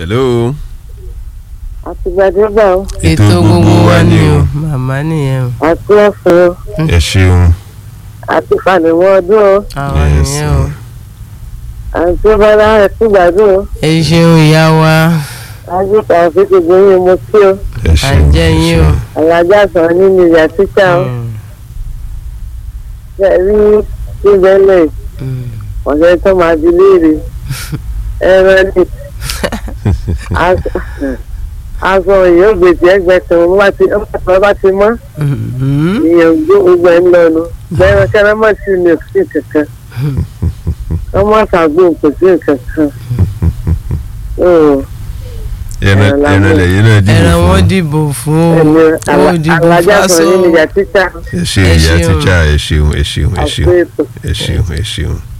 hello. àtìgbàdégbà ó ètò gbogbo wa ni o màmá nìyẹn o àti ọ̀sán ó ẹ ṣeun. àti fanimọ́ ọdún ó àwọn Yes, nìyẹn o àti bọ́lá ẹ̀kúgbàdún ó ẹ ṣeun ìyá wa àti tàbí gbogbo yín mo kí ó ẹ ṣeun. àjẹ yín o alájà sàn nínú ìyá títà ó Mm, ṣe rí ìbẹ̀lẹ̀ mm. ọ̀sẹ̀ tó máa di léèrè ẹran ní aṣọ èèyàn gbèsè ẹgbẹ̀sán wọn bá ti ọmọ bá ti mọ́ Mhm. èèyàn gbó gbogbo ẹ̀ ń lọ́nu bẹ́ẹ̀ kẹ́rẹ́ mọ̀ sí ní òsì kankan ọmọ ṣàgbó kò sí kankan. ẹran ẹran lẹ́yìn náà dìbò ẹran wọn fún. dìbò fún ẹni o wọn dìbò alájà fásọ sàn nínú ìyá títà ẹ ṣeun Ẹ ìyá ṣeun. tíjà ẹ ṣeun ẹ ṣeun ẹ àti ṣeun ètò. ẹ ṣeun ẹ ṣeun.